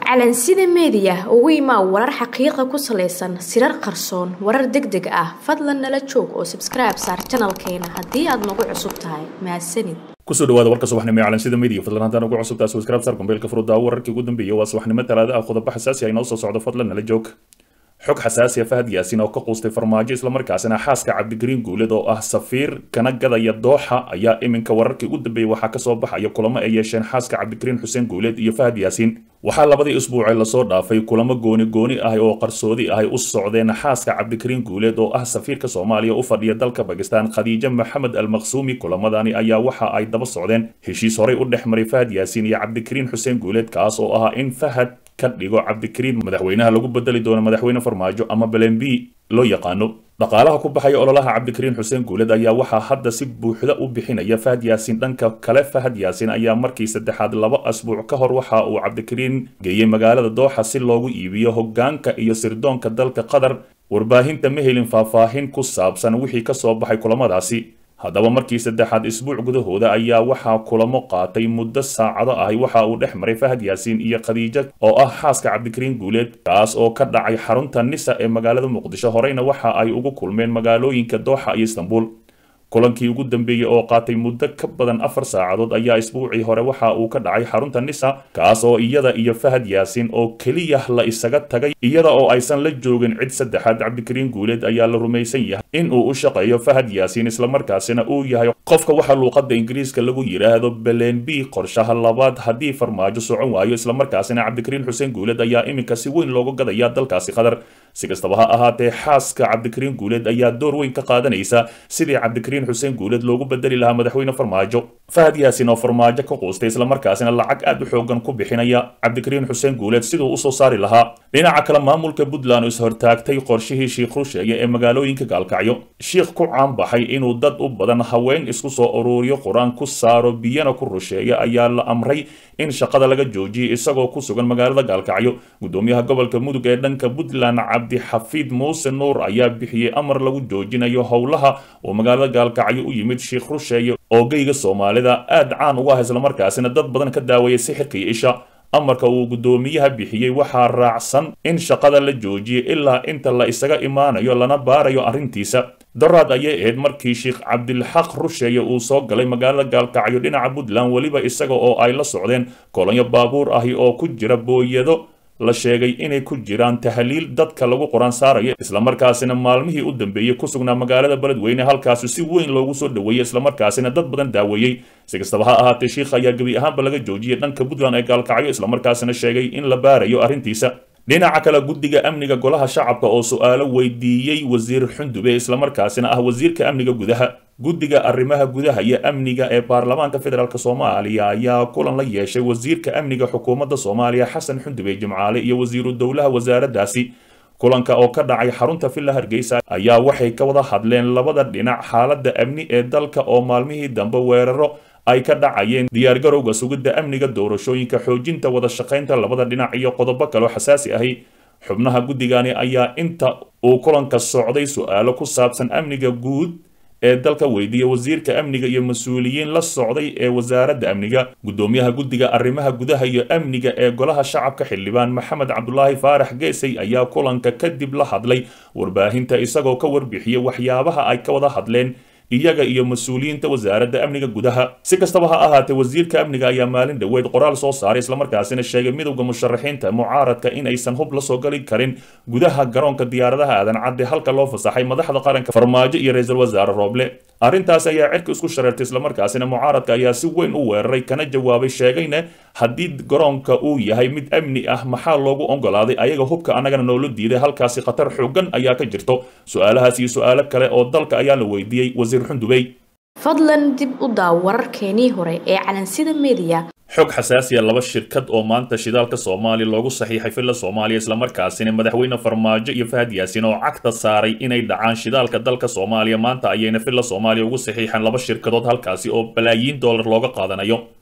calansida meediya ugu imaa warar xaqiiqa ku salaysan sirar qarsoon warar deg deg ah fadlan nala joog oo sabskribe saar janalkeena haddii aad nagu cusub tahay mahadsanid kusoo dhawaada warka subaxnimo ee calansida media fadlan haddaan ugu cusubtaa subscribe saar kumbeelka furudaawo wararkii ugu dambeeyay waa subaxnimo talaada ah qodobo xasaasi ah inoo soo socdo fadlan nala joog xog xasaasi ah fahad yaasin oo ka quustay farmaajo islamarkaasina xaaska cabdigariin guuled oo ah safiir kana gadaya dooxa ayaa iminka wararkii ugu dambeeyey waxaa kasoo baxaya kulamo ay yeesheen xaaska cabdigariin xuseen guuled iyo fahad yaasiin waxaa labadii isbuucee lasoo dhaafay kulamo gooni gooni ah oo qarsoodi ahay u socdeen xaaska cabdikariin guuleed oo ah safiirka soomaaliya u fadhiya dalka bakistan khadiijo maxamed almaqsuumi kulamadani ayaa waxa ay daba socdeen heshiis horey u dhex maray fahad yaasiin iyo cabdikariin xuseen guuleed kaas oo ahaa in fahad ka dhigo cabdikariin madaxweynaha lagu bedeli doono madaxweyne farmaajo ama belenbi loo yaqaano dhaqaalaha ku baxaya ololaha cabdikariin xuseen guuled ayaa waxaa hadda si buuxda u bixinaya fahad yaasiin dhanka kale fahad yaasiin ayaa markii saddexaad laba asbuuc ka hor waxa uu cabdikariin geeyey magaalada dooxa si loogu iibiyo hogaanka iyo sirdoonka dalka qatar warbaahinta ma helin faahfaahin ku saabsan wixii kasoo baxay kulamadaasi haddaba markii saddexaad isbuuc gudahooda ayaa waxaa kulamo qaatay muddo saacado ahi waxa uu dhex maray fahad yaasiin iyo khadiijo oo ah xaaska cabdikariin guuleed kaas oo ka dhacay xarunta nisa ee magaalada muqdisho horeyna waxa ay ugu kulmeen magaalooyinka dooxa iyo istanbul kulankii ugu dambeeyey oo qaatay muddo ka badan afar saacadood ayaa isbuucii hore waxa uu ka dhacay xarunta nisa kaas oo iyada iyo fahad yaasiin oo keliya la isaga tagay iyada oo aysan la joogin cid saddexaad cabdikariin guuleed ayaa la rumaysan yahay in uu u shaqeeyo fahad yaasiin islamarkaasina uu yahay qofka waxa luuqada ingiriiska lagu yidhaahdo belen b qorshaha labaad haddii farmaajo socon waayo islamarkaasina cabdikariin xuseen guuleed ayaa iminka si weyn looga gadaya dalkaasi qatar si kastaba ha ahaatee xaaska cabdikariin guuleed ayaa door weyn ka qaadanaysa sidii cabdikariin xuseen guuleed loogu bedeli lahaa madaxweyne farmaajo fahad yaasin oo farmaajo ka quustay islamarkaasina lacag aad u xoogan ku bixinaya cabdikariin xuseen guuleed siduu usoo saari lahaa dhinaca kale maamulka puntland oo ishortaagtay qorshihii shiikh rusheeye ee magaalooyinka gaalkacyo shiikh ku caanbaxay inuu dad u badan haween isku soo uruuriyo qur-aan ku saaro biyana ku rusheeya ayaa la amray in shaqada laga joojiyay isagoo ku sugan magaalada gaalkacyo gudoomiyaha gobolka mudug ee dhanka puntland cabdixafiid muuse nuur ayaa bixiyey amar lagu joojinayo howlaha oo magaalada gaalkacyo u yimid shiikh rusheeye oo geyga soomaalida aad caan uga ah islamarkaasina dad badan ka daawaya sixirka iyo isha amarka uu guddoomiyaha bixiyey waxaa raacsan in shaqada la joojiyay ilaa inta la isaga imaanayo lana baarayo arrintiisa daraad ayay ahayd markii sheikh cabdilxaq rusheeye uu soo galay magaalada gaalkacyo dhinaca puntland weliba isaga oo ay la socdeen kolonyo baabuur ahi oo ku jira booyado la sheegay inay ku jiraan tahliil dadka lagu qoraan saaraya islamarkaasina maalmihii u dambeeyey ku sugnaa magaalada beledweyne halkaasi si weyn loogu soo dhoweeyey islamarkaasina dad badan daaweeyey si kastaba ha ahaatee shiikh ayaa gebi ahaanba laga joojiyey dhanka puntland ee gaalkacyo islamarkaasina sheegay in la baarayo arrintiisa dhinaca kale guddiga amniga golaha shacabka oo su-aalo weydiiyey wasiir xundube islamarkaasina ah wasiirka amniga gudaha guddiga arrimaha gudaha iyo amniga ee baarlamaanka federaalk soomaaliya ayaa kulan la yeeshay wasiirka amniga xukuumadda soomaaliya xasan xundube jimcaale iyo wasiiru dowlaha wasaaraddaasi kulanka oo ka dhacay xarunta villa hargeysa ayaa waxay ka wada hadleen labada dhinac xaaladda amni ee dalka oo maalmihii dambe weeraro ay ka dhacayeen diyaargarowga sugidda amniga doorashooyinka xoojinta wada shaqaynta labada dhinac iyo qodobo kaleo xasaasi ahi xubnaha guddigani ayaa inta uu kulanka socday su-aalo ku saabsan amniga guud ee dalka weydiiya wasiirka amniga iyo mas-uuliyiin la socday ee wasaaradda amniga guddoomiyaha guddiga arrimaha gudaha iyo amniga ee golaha shacabka xildhibaan maxamed cabdulaahi faarax geesay ayaa kulanka kadib la hadlay warbaahinta isagoo ka warbixiyey waxyaabaha ay ka wada hadleen iyaga iyo mas-uuliyiinta wasaaradda amniga gudaha si kastaba ha ahaatee wasiirka amniga ayaa maalin dhoweed qoraal soo saaray islamarkaasina sheegay midowda musharaxiinta mucaaradka in aysan hub la soo gali karin gudaha garoonka diyaaradaha aadan cadde halka loo fasaxay madaxda qaranka farmaajo iyo ra-iisul wasaare rooble arrintaas ayaa cirka isku shareertay islamarkaasina mucaaradka ayaa si weyn u weeraray kana jawaabay sheegayna haddii garoonka uu yahay mid amni ah maxaa loogu ogolaaday ayaga hubka annagana noola diiday halkaasi khatar xoogan ayaa ka jirto su-aalahaas iyo su-aalo kale oo dalka ayaa la weydiiyey wasiir xundubey fadlan dib u daaw wararkeenii hore ee calansida meediya xog xasaasiya laba shirkad oo maanta shidaalka soomaaliya loogu saxiixay villa soomaaliya islamarkaasina madaxweyne farmaajo iyo fahad yaasin oo cagta saaray inay dhacaan shidaalka dalka soomaaliya maanta ayayna villa soomaaliya ugu saxiixeen laba shirkadood halkaasi oo balaayiin dollar looga qaadanayo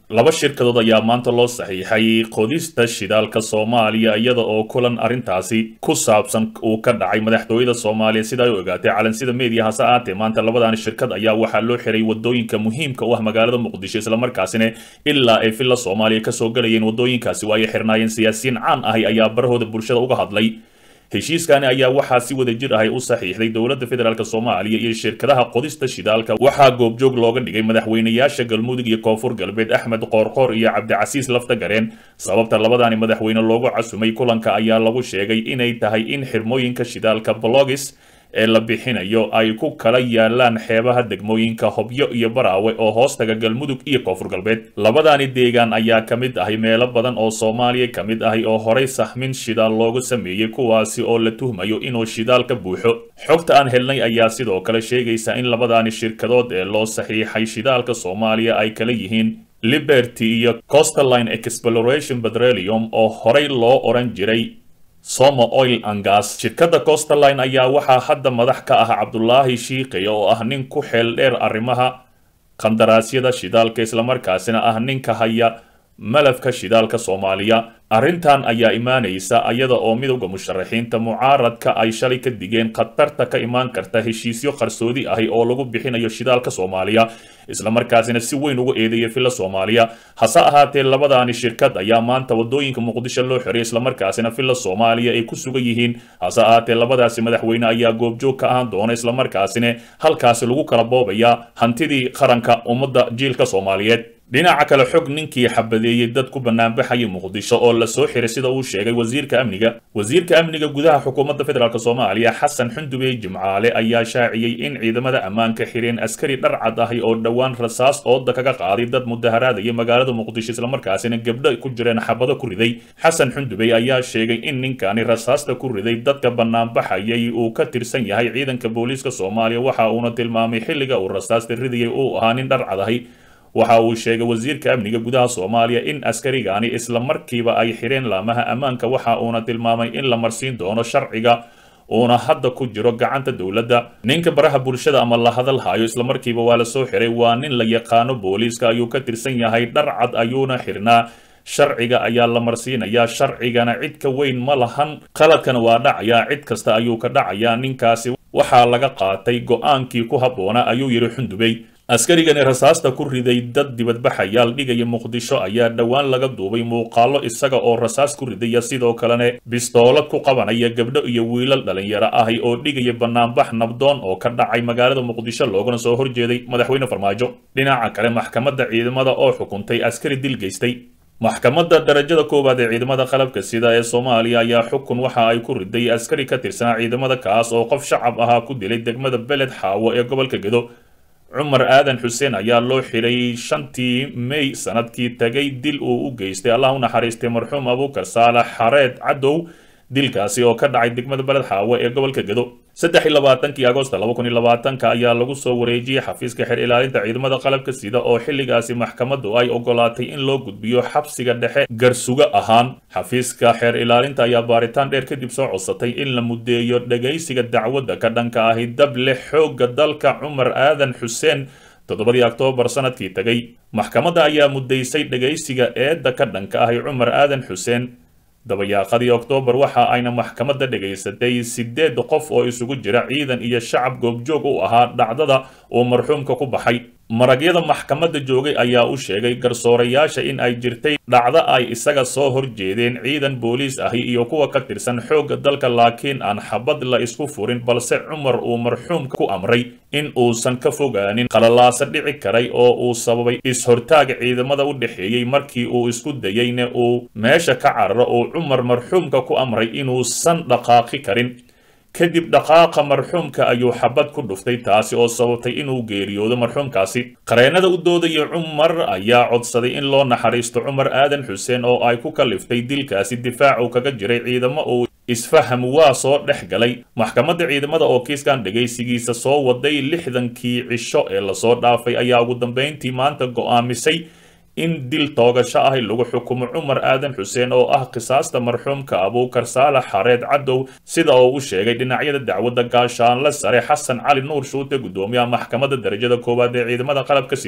laba shirkadood ayaa maanta loo saxiixay qodista shidaalka soomaaliya iyada oo kulan arrintaasi ku saabsan uu ka dhacay madaxtooyada soomaaliya sida ay u ogaatay calansida media hase aatee maanta labadani shirkad ayaa waxaa loo xiray wadooyinka muhiimka u ah magaalada muqdisho islamarkaasina ilaa ay villa soomaaliya kasoo galayeen wadooyinkaasi waa ay xirnaayeen siyaasiyiin caan ahi ayaa barahooda bulshada uga hadlay heshiiskani ayaa waxaa si wada jir ahay u saxiixday dowladda federaalk soomaaliya iyo shirkadaha qodista shidaalka waxaa goobjoog looga dhigay madaxweynayaasha galmudug iyo koonfur galbeed axmed qoorqoor iyo cabdicasiis laftagareen sababta labadani madaxweyne loogu casumay kulanka ayaa lagu sheegay inay tahay in xirmooyinka shidaalka blogis ee la bixinayo ay ku kala yaalaan xeebaha degmooyinka hobyo iyo baraawe oo hoostaga galmudug iyo koonfur galbeed labadani deegaan ayaa ka mid ahay meelo badan oo soomaaliya ka mid ahi oo horay sahmin shidaal loogu sameeyey kuwaasi oo la tuhmayo inuu shidaal ka buuxo xogta aan helnay ayaa sidoo kale sheegaysa in labadani shirkadood ee loo saxiixay shidaalka soomaaliya ay kala yihiin liberty iyo costaline exploration petroleum oo horay loo oran jiray somo oil angas shirkadda costaline ayaa waxaa hadda madax ka ah cabdulaahi shiikaya oo ah nin ku xeel dheer arrimaha qandaraasyada shidaalka islamarkaasina ah ninka haya malafka shidaalka soomaaliya arrintan ayaa imaanaysa iyada oo midowda musharaxiinta mucaaradka ay shalay ka digeen khatarta ka imaan karta heshiisyo qarsoodi ahi oo lagu bixinayo shidaalka soomaaliya islamarkaasina si weyn ugu eedeeya villa soomaaliya hase ahaatee labadaani shirkad ayaa maanta wadooyinka muqdisho loo xiray islamarkaasina villa soomaaliya ay ku sugan yihiin hase ahaatee labadaasi madaxweyne ayaa goobjoog ka ahaan doona islamarkaasina halkaasi lagu kala boobaya hantidii qaranka ummadda jiilka soomaaliyeed dhinaca kale xog ninkii xabadeeyey dad ku banaanbaxaya muqdisho oo lasoo xiray sida uu sheegay wasiirka amniga wasiirka amniga gudaha xukuumadda federaalk soomaaliya xasan xundubey jimcaale ayaa shaaciyey in ciidamada ammaanka xireen askari dharcad ahi oo dhowaan rasaas ooda kaga qaaday dad mudaharaadaya magaalada muqdisho islamarkaasina gabdho ku jireen xabado ku riday xasan xundubey ayaa sheegay in ninkani rasaasta ku riday dadka banaanbaxayay uu ka tirsan yahay ciidanka booliiska soomaaliya waxa uuna tilmaamay xilliga uu rasaasta ridayay uu ahaa nin dharcad ahi waxa uu sheegay wasiirka amniga gudaha soomaaliya in askarigani isla markiiba ay xireen laamaha ammaanka waxa uuna tilmaamay in la marsiin doono sharciga uuna hadda ku jiro gacanta dowladda ninka baraha bulshada ama la hadal hayo islamarkiiba waa la soo xiray waa nin la yaqaano booliiska ayuu ka tirsan yahay dharcad ayuuna xirnaa sharciga ayaa la marsiinayaa sharcigana cid ka weyn ma lahan qaladkana waa dhacayaa cid kasta ayuu ka dhacayaa ninkaasi waxaa laga qaatay go-aankii ku habboona ayuu yidhi xundubey askarigani rasaasta ku riday dad dibadbaxayaal dhigaya muqdisho ayaa dhowaan laga duubay muuqaalo isaga oo rasaas ku ridaya sidoo kalena bistoolad ku qabanaya gabdho iyo wiilal dhalinyaro ahi oo dhigaya banaanbax nabdoon oo ka dhacay magaalada muqdisho loogana soo horjeeday madaxweyne farmaajo dhinaca kale maxkamadda ciidamada oo xukuntay askari dil geystay maxkamadda darajada koowaad ee ciidamada qalabka sida ee soomaaliya ayaa xukun waxa ay ku riday askari ka tirsanaa ciidamada kaas oo qof shacab ahaa ku dilay degmada beled xaawo ee gobolka gedo cumar aadan xuseen ayaa loo xiray shantii may sanadkii tagay dil uu u geystay allah u naxariistay marxuum abuukar saalax xareed cadow dilkaasi oo ka dhacay degmada beled xaawo ee gobolka gedo saddex iyo labaatankii agosto laba kun iyo labaatanka ayaa lagu soo wareejiyey xafiiska xeer ilaalinta ciidamada qalabka sida oo xilligaasi maxkamaddu ay ogolaatay in loo gudbiyo xabsiga dhexe garsuga ahaan xafiiska xeer ilaalinta ayaa baaritaan dheer kadib soo codsatay in la muddeeyo dhegaysiga dacwadda ka dhanka ahi dable xoogga dalka cumar aadan xuseen toddobadii oktoobar sanadkii tegay maxkamadda ayaa muddaysay dhegaysiga eedda ka dhanka ahi cumar aadan xuseen dabayaaqadii oktoobar waxa ayna maxkamadda dhegaysatay sideed qof oo isugu jira ciidan iyo shacab goobjoog u ahaa dhacdada uu marxuumka ku baxay maragyada maxkamadda joogay ayaa u sheegay garsoorayaasha in ay jirtay dhacdo ay isaga soo horjeedeen ciidan booliis ahi iyo kuwa ka tirsan xoogga dalka laakiin aan xabad la isku furin balse cumar uu marxuumka ku amray in uusan ka fogaanin qalalaasa dhici karay oo uu sababay is-hortaag ciidamada u dhexeeyey markii uu isku dayeyna uu meesha ka cararo uu cumar marxuumka ku amray inuusan dhaqaaqi karin kadib dhaqaaqa marxuumka ayuu xabad ku dhuftay taasi oo sababtay inuu geeriyoodo marxuumkaasi qareennada u doodaya cumar ayaa codsaday in loo naxariisto cumar aadan xuseen oo ay ku kaliftay dilkaasi difaacu kaga jiray ciidamo uu isfaham waa soo dhex galay maxkamadda ciidamada oo kiiskan dhegaysigiisa soo waday lixdankii cisho ee lasoo dhaafay ayaa ugu dambayntii maanta go'aamisay in dil toogasho ahi lagu xukumo cumar aadan xuseen oo ah qisaasta marxuumka abuukar saalax xareed cadow sida oo u sheegay dhinacyada dacwadda gaashaanle sare xasan cali nuur shuute guddoomiyaha maxkamadda darajada koowaad ee ciidamada qalabka sida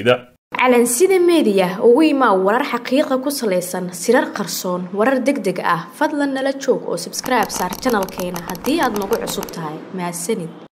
calansida meediya ugu imaa warar xaqiiqa ku salaysan sirar qarsoon warar deg deg ah fadlan nala joog oo sabskribe saar janalkeena haddii aad nagu cusub tahay mahadsanid